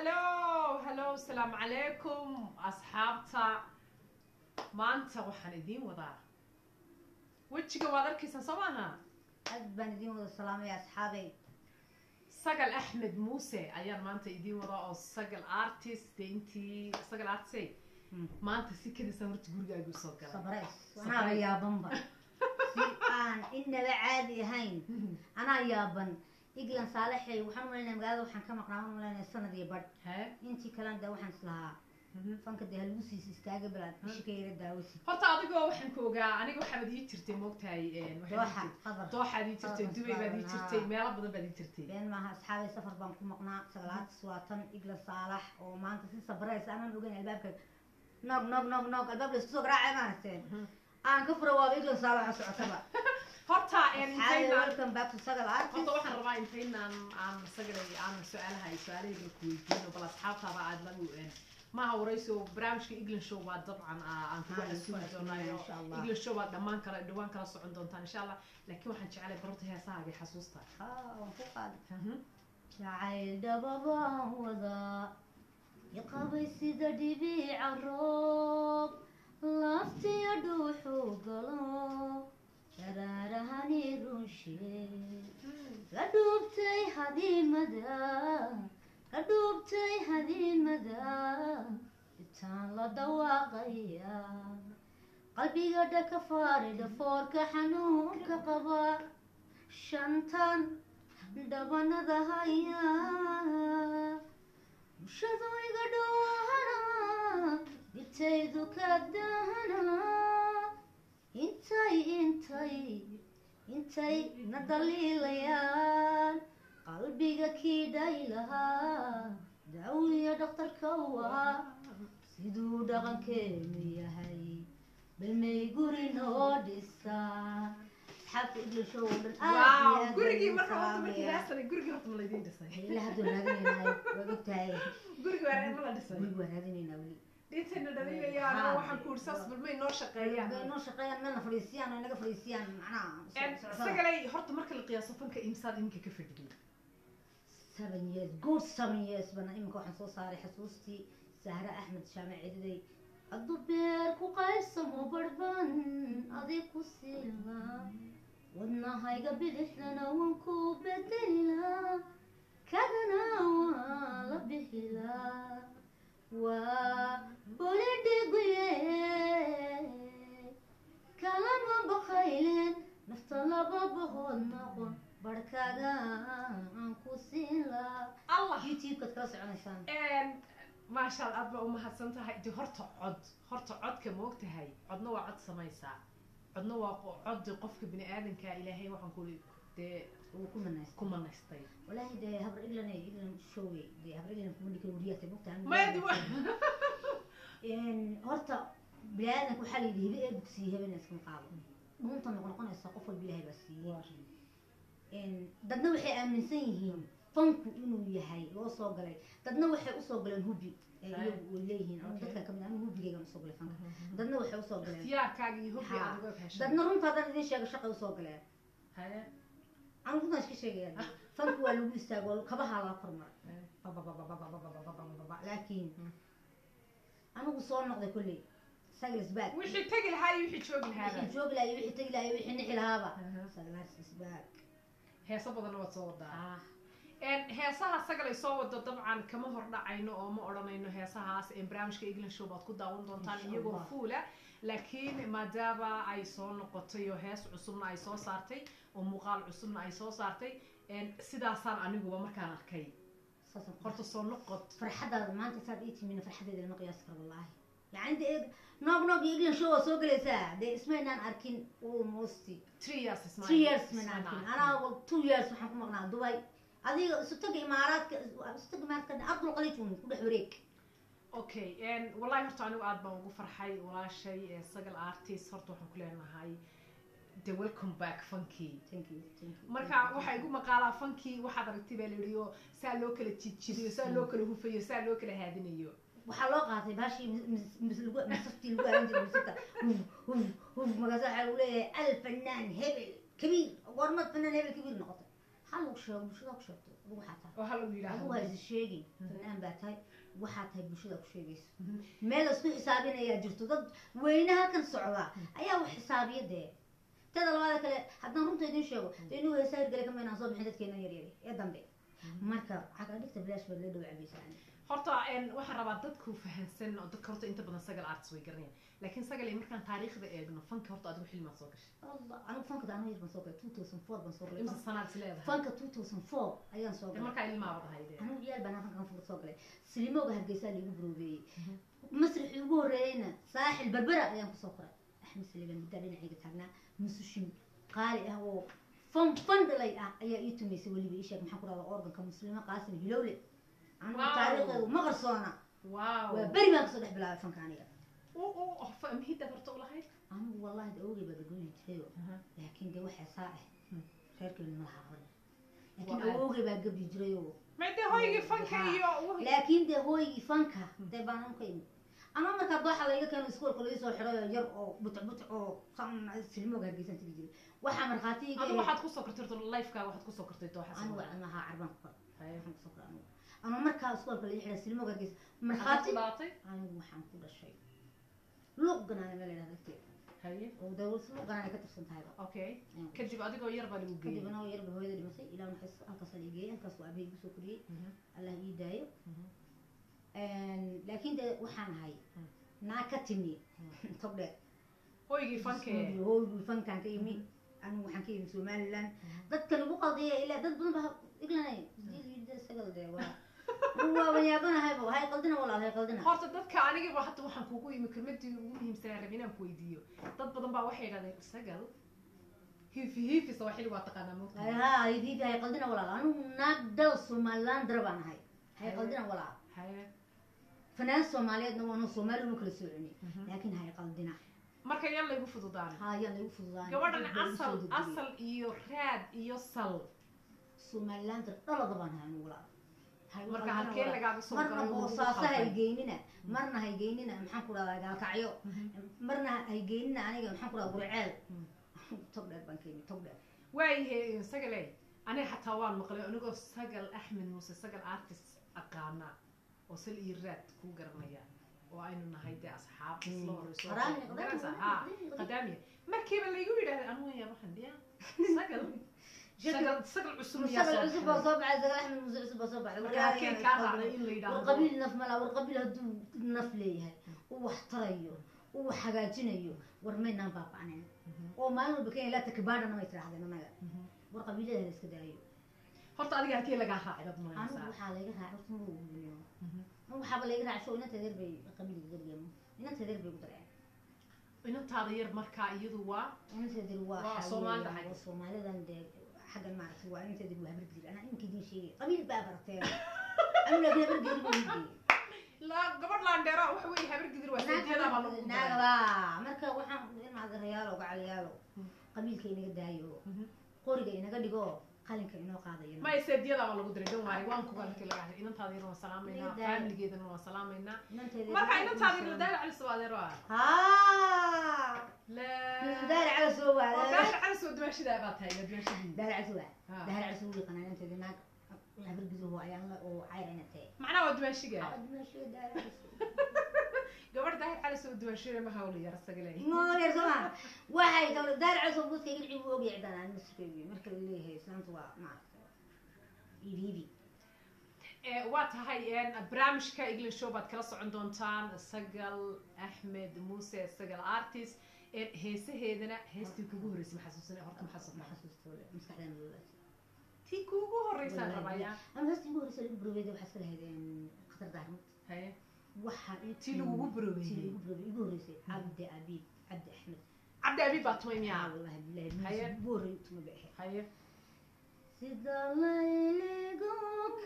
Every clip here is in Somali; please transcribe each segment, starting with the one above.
hallo hallo asalaamu calaykum asxaabta maanta waxaan idiin wadaa wejiga waad arkaysaa soo maaha aad baan idiin wada salaamaya asxaabey sagal axmed muuse ayaan maanta idiin wadaa oo sagal artist dee intii sagal artist maanta si kadisa horta gurigaagu soo galay sabrays anaa yaabanba si aan inaba caadi ahayn anaa yaaban iglan saalaxey waxaan umalaynaya magaalada waxaan ka maqnaa waan umalaynaya sanad iyo badh hee intii kalena de waxaan islahaa fanka dee halagu siis istaaga balaad bishika yara daawasi horta adigoo waxaan ku ogaa aniga waxaad ii jirtay moogtahay dooxa qadar dooxaad ii jirtay Qadar, dubay baad ii Qadar, jirtay haa. meelo badan baad ii jirtay been maaha asxaabey safar baan ku maqnaa sagalaadis waa tan iglan saalax oo maanta si sabrays aanan ogeyn albaabka noog noog noog noog albaab la isku soo garaacay maaragteen aan ka fura waaba iglan saalax oo socotaba horta asxaabey intaynaan welcome back to sagal artist horta waxaan rabaa intaynaan aan sagalay aan su-aalaha ay su-aalahayga ku weydiino bal asxaabtaada aad lagu maaha warayso barnaamijka england show baa dabcan aa- aan kugu Aan casuumi isku doonaayo insha Allah. england show baa dhammaan kala dhawaan kala socon doontaan insha allah laakiin waxaan jeclay barota heesahaaga iyo xasuusta Ah, waan ku qaaday jacayl dhababaan wadaa iqabay sida dhibiica roob laftiya dhuuxuu galo sharaarahani runshe la dhuubtay hadiimada la dhuubtay hadiimada intaan la dhawaaqaya qalbiga dhaka faari dhafoorka xanuunka qaba shantan dhabanada haya bulshadu iga dhowahana dhibtaydu ka dahana intay intay intay na daliilayaan qalbiga kiidhay lahaa daawiya dhakhtarka waa siduu dhaqankeenu yahay balmay guri noo dhisaa asxaabta english oo dhan aad iyo waaw aad gurigii baan marka horta markii salaamayaa. raadsanay gurigii horta ma laydiin dhisay ilaa hadda raadinaynaay waad ogtahay gurigi waa ma la dhisay guriga waa raadinaynaa weli dhintayna dhalinayaan oo waxaan ku uri saas balmay noo shaqeeyaan bay noo shaqeeyaan meelna fadhiisiyaan oo inaga fadhiisiyaan macnaha En, socdada. sagalay horta marka la qiyaaso fanka imsaad iminka ka fadhiyay seven years good seven years bana iminka waxaan soo saaray xasuustii sahre axmed shaame cididay hadduu beer ku qaybsamo barban adig ku siila wadnahayga bidixdana waan ku bedelila kadana waa la bixila waa bolidhiguye kalama baqaylen nafta laba boqod noqon barhkaaga aan ku siin laa allah youtube-kaad kala soconaysaan En, maasha allah aad baa umahadsan tahay de horta cod horta codka ma og tahay codna waa cod samaysaa codna waa qo- cod qofka bini aadanka ilaahay waxaan ku dee wuu ku manaystay ku manaystay walaahi dee habar iglan iglan showey dee habar iglan kuma dhika wariyaatay mogtaan maya wa horta bini-aadanka waxaa la yidhi hibe ee bugsiye habeen iskama qaado dhuunta noqon noqonaysa qof walba ilaahay baa siiyey dadna waxay aaminsan yihiin fanku inuu yahay loo soo galay dadna waxay usoo galeen hubi ee Hay. iyagu way leeyihiin ama Okay. dadka kamid anigu hubigaygan usoo galay fanka dadna waxay usoo galeen ikhtiyaarkaaga iyo hobbi Ha. aad uga heshay dadna runta haddaan idin sheego shaqay usoo galeen Haye. anigu runtaan iska sheegaya fanku waa lagu istaago kabahaa lala kormaray Haye. bababababababababababa laakiin anigu soo noqday kolley saglas baag wixii tegi lahaa iyo wixii joogi wixii lahaaba joogi lahaa iyo wixii tegi lahaa iyo wixii nixi lahaaba Aha. saglas baag heeso badanna waad soo wadaa ah En, heesaha sagalay soo wado dabcan kama hordhacayno oo ma odhanayno heesahaas en, barnaamijka england show baad ku daawan doontaan Insha iyagoo Allah. fuula laakiin maadaama ay soo noqotay oo hees cusubna ay soo saartay oo muuqaal cusubna ay soo saartay en, sidaasaan aniguba markaan arkay saasaan ku horta soo noqod farxadaada maanta saad ii timina farxadeeda lama qiyaasi karo wallaahi yacni dee noog noog iyo england show waa soo gelaysaa dee ismaynaan arkin almost three years ismail three years maynaan arkin anaa two years waxaan ku maqnaa dubai adiga isu taga imaaraadka isu taga imaaraadka ardul qaliijun ku dhex wareeg okay en, wallahi horta anigu aad baan ugu farxay walaashay ee sagal artist horta waxaan ku leenahay the welcome back funky thank you thank you marka waxaa igu maqaalaa fankii waxaad aragtay baa la yihi saa loo kala jidjidayo saa loo kala hufayo saa loo kala haadinayo waxaa loo qaatay baashii masaftii lagu aaran jiray masafta huf huf huf magaasa waxaa lagu leeyahay alfanaan hebel kabiir goormad fanaan hebel kabiir noqotay ha lagu sheego bulshada ku sheegto adigu waxaa tahay oo hal uu adigu yidhaahdo waa is sheegin Mhm. fanaan baa tahay waxaa tahay bulshada ku sheegayso Mhm. meel laisku xisaabinayaa jirto dad weyne halkan socda ayaa wax xisaabiya dee teda labaada kale haddaan runta idin sheego dee inuu heesa hirgale kama inaan soo bixin dadkeena yaryari ee dambe marka caga dhigta bilaash baad la dhow cabaysaa horta een, waxaan rabaa dadku fahansan oo dadka horta inta badan sagal arts way garanayaan laakiin sagal ay markaan taariikhda eegno fanka horta adigu xilmaad soo gashay allah anigu fanka anigu yar baan soo galay two thousand four baan soo galay imsa sanaad is leedahay fanka two thousand four ayaan soo Dee galay markaa ilmaaba dhahay dee anigu yaal baan fanka fanka soo galay silimooga hargeysaa liigu buroobeeyey Mhm. masrixii ugu horreeyeyna saaxil berbera ayaan kusoo koray axmed saliiban middaa dhinacayga taagnaa musushin qaali ah oo fan fan dhalay ah ayaa ii tumaysay weliba ii sheeg maxaan ku dhahdaa organka muslimo qaasim hilowle anigu Wow. taariikhdeedu ma qarsoona waaw waa beri baan kasoo dhex bilaabay fanka aniga u u fa- mihidda horta u lahayd anigu wallahi de awgay baa gagoyi jirayo laakiin de waxaa saa ah Hmm. reerkeenu ma laha aqrin Waa laakiin aad. awogay baa gabi jirayoo maade hoygii fanka Ha. iyo wixii- laakiin dee hooygii fanka dee baan anu ka imi anaa markaa dooxa layga keeno iskoolka laii soo xiray oo yar oo butic butic oo san silmooga hargeysan tigi jiray waxaa markhaati iga adigu ahayd- waxaad kusoo kortay horta lifekaaga waxaad kusoo kortay dooxa anigu Soomaaliya. cilmaha carbaan ku kora Haye. waxaan kusoo kora anigu anuu markaa iskoolka laii xiray silmooga hargeysa Maxaad markhaati ku dhaatay anigu waxaan ku dhashay luuq ganaane meel ladhahda agteeda haye oo dee luuq ganaane ka tirsan tahayba okay Ayaan ku kadib adigoo yar baa lagu kadib geeyey anagoo yarba hooyada dhimatay ilaa maxay halkaas la igeeyey halkaas waa abahey igu soo koriyey Mhm, allah ii daayo mhm. laakiin de waxaan ahay Hmm. naa ka timi tog dheer hoygii fankee hooygii fankaan ka imi anigu waxaan ka imi somaliland Mhm. dadka lagu qaldiya ilaa dad badan baa iglanay sagal dee waa waaban yaabanahayba hay qaldina walaal hay qaldina horta dadka anigiba hadda waxaan kugu yimi kelmadii ugu muhiimsanaa rabin inaan ku weydiiyo dad badan baa waxay yidhahdeen sagal hiifi hiifi soo xili waa taqaanaa mogta ha hidiifi hay qaldina walaal anigu naag dal somaliland dara baan ahay hay Haye. qaldina walaal haye fanaan soomaaliyeedna waanu soomaali uma kala soocini Mhm. laakiin hay qaldina marka yan laygu fududaan ha ayaan lagu fududaan gabadhan asal asal iyo raad iyo sal somaliland dhalada baan ahay anigu walaal Hay marka qaldina halkee walaal. lagaaga soo marna galay lagu boosaaso khalday? haygeynina marna haygeynina maxaan ku dhahdaa gaalkacyo Mhm. marna haygeynina aniga maxaan ku dhahdaa gurceel Mm. tog dheer baan ka imi tog dheer waayahe sagale aniga xataa waan maqlay anigoo sagal axmed muuse sagal artist aqaana oo sal iyo raad ku garanaya oo aynu nahay dee asxaab isla horeyso Qaraami, qadaami, Garanaysaa? qadaami, Ha, qadaami. qadaamiya markiiba laygu yidhahday anigu yaa waxaan dhiya sagal sagal sagal cusub miyaa musagal soo cusub baa baxay? soo baxay sagal axmed muuse cusub baa soo baxay marka halkeen kaa raacday in la war yidhaahdo qabiil naf malaa war qabiil hadduu naf leeyahay uu wax tarayo uu wax hagaajinayo war maynaan baaba'nayn Mhm, oo maalin walba kenya laata kabaadhana may tidhahdeen annaga mhm. war qabiilada la iska daayo horta adiga halkee lagaa raacay baad anigu malaysaa waxaa layga raacay horta ma oguniyo Mhm. anigu waxaaba layga raacay show inanta adeer bay qabiilka gargamo inanta adeer bay ugu dareen inantaada yar markaa iyadu waa inanta adeer waa Waa waxaa Soomaalida weeyaan, xagga. waa soomaalidan dee xaggan maaragtay waa inanta adeer waa habargedir anaa iminka idiin sheegay qabiil baa barteen anigu laakiin habargedir buu yidhi la gabadh laandheera waxa weeye habar gidir waa seediyadaa baa lagu daray. naagaba marka waxaan inaad rayaalo gacalyaalo Hmm. qabiilka inaga daayo Mhm. qoriga inaga dhigo qalinka inoo qaadayo ma seediyadaa baa lagu diray dan waari waan kuga halkii laga hadlay inantaada yar waan salaamaynaa Nidaam. faamiligeedana waan salaamaynaa inanteeda marka inantaada yar daal cali soo adeero ah haa la daari cala soo oo waada daal cali soo dumaashidaa baa tahay la dumaashidii daari cala soo waa Ha. daari cala soo wiiqana inanteeda naag habargiduhu ayaan la oo cayr inatee macnaha waa dumaashiga dimashiga daari cala soo gabadh daal cali soo dumaashida ma hawla yar sagale mooyar soma waxay tawla daari cala soo buudka igilci buu ogyahay cidaan aan maskeeyo marka la leeyahay islaanta waa maaragtay iibi iibi Eh, waa tahay een, barnaamijka english show baad kala socon doontaan sagal axmed muuse sagal artist een, heesaheedana heestii kugu horreysay ma xasuusina horta ma ma xasuusna xasuusto maskaxdaan loogaas tii kugu horreysaan Wallahi, rabaya ama hasta igu horeysa lagu burobeeda waxaa iska lahayd khatar daarmad haye waxaa ii tii lagugu tii burobeeyey lagu burobeeyey igu horeysay cabdi abiib cabdi axmed cabdi abiib baa tumay yaa miyaa wallahi bilahi Haye. miis ugu horreey tuma bay ahayd haye sida layligu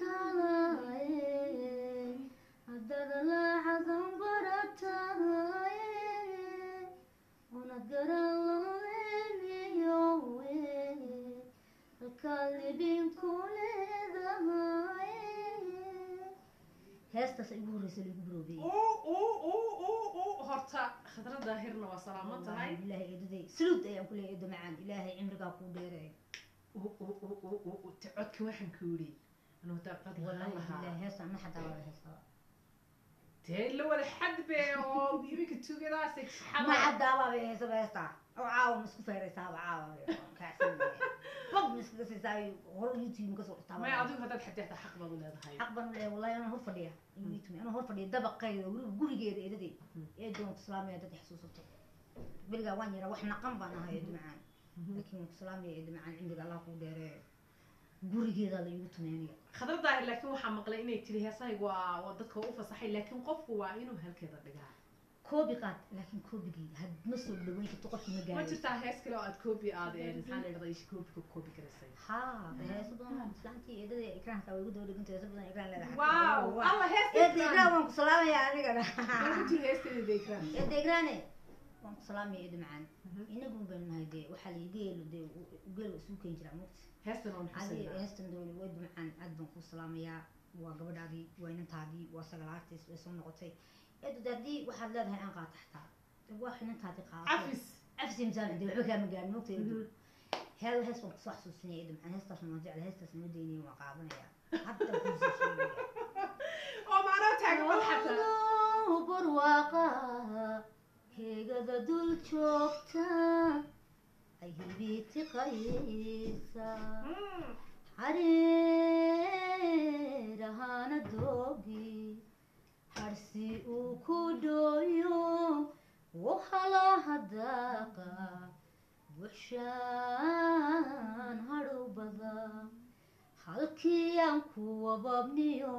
kalaye haddaad laacadan barataye unad garan laleemiyowe halkaad libinku leedahay heestaas igu horreysa lagu buroobeyey uu uu uu uu uu horta khadra daahirna waa salaamo tahay ilaahay eedaday suluud ayaan ku leeyahay eedo macaan ilaahay cimrigaa kuu dheereey u- u- u- u- u- u- te codka waxaan ku yidhi anuu hadaa cod lahaan wallahi lahaa billahi heesta ma xataa wada heesaba dee la wada xadbe oo iminka tugadaas ma xadaabaa bay heesaba heesta oo caawa ma isku feeraysaaba caawa kaacsan bab ma iskaga siisaa hor youtube kasoo dhurtaa maya adigu haddaad xadeexda xaq baad u leedahay xaq baan u leeyahay wallahi anaa hor fadhiya youtube anaa hor fadhiya dabaqayda weliba gurigeeda eedaday ee doonta islaamiya dad xasuusato berigaa waan yaraa wax naqan baan ahay eedo macaan laakiin waan ku salaamaya eedo macaan cimriga allah kuu dheereeyo gurigeedaa la iigu tumeynaya khadra daahir laakiin waxaa maqlay inay tiri heesahaygu waa waa dadka u fasaxay laakiin qofku waa inuu halkeeda dhigaa koobi qaad laakiin koobigii had ma soo dhaweyn karto qofki ma ma gaarayo jirtaa hees kale oo aad koobi aad ee maxaa la dhahdaa isha koobi koobi garaysay haa heeso badan islaantii eedada ikraanka way igu daba dhiganta heeso badan ikraan leedahay waaw alla heesta eeda ikraan waan ku salaamaya anigana ku jiro heesteeda ikram eeda ikraane waan ku salaamaya eeda macaan inagun baynu nahay dee waxaa la geelo dee geel waa isugu keeni jiraa mugta heestan oo adi maxusanaa heestan dooni wayda macaan aad baan ku salaamayaa waa gabadhaadii waa inantaadii waa sagalaartiis way soo noqotay eedu de haddii waxaad leedahay aan qaata xataa de waa inantaadii qaadato cafis cafsi imsaan de waxba kaama gaarin mugta eedu hel hees baan kusoo xasuusinaya eedu macaan heestaas waan jecla heestaas ma daynaya waan qaadanaya hadda kusoo sheegaya oo macnoo taagan wad xataa Allahu barwaaqa keegada dul joogta ay hibiiti qaysa hareerahana doogi harsi uu ku dhooyo wahalaha daaqa buxshaan hadhow bada halkii aan ku wababniyo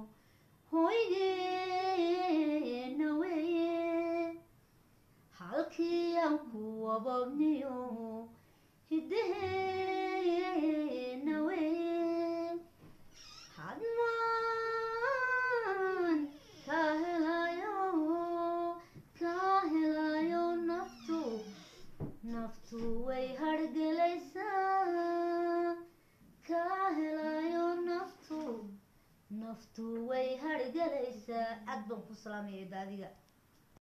hoygeena weeye halkii aan ku wababniyo hidaheena weeye hadmaan kaa helayo kaa helayo naftu naftu way hargelaysaa kaa helayo naftu naftu way hargelaysaa aad baan ku salaamaya daadiga